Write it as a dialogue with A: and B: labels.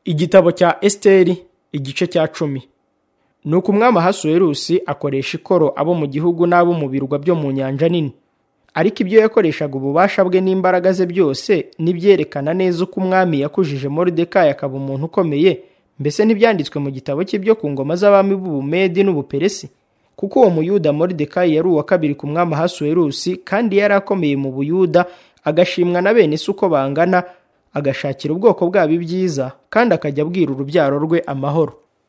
A: igitabo cya esiteri igice cya cumi ni uko umwami ahasuwerusi akoresha ikoro abo mu gihugu n'abo mu birwa byo mu nyanja nini ariko ibyo yakoreshaga ububasha bwe n'imbaraga ze byose n'ibyerekana neza uko umwami yakujije moridekayi akaba umuntu ukomeye mbese ntibyanditswe mu gitabo cye byo ku ngoma z'abami b'ubumedi n'ubuperesi kuko uwo muyuda moridekayi yari uwa kabiri ku mwami ahasuwerusi kandi yari akomeye mu buyuda agashimwa na bene se uko bangana agashakira ubwoko bwabo ibyiza kandi akajya abwira urubyaro rwe amahoro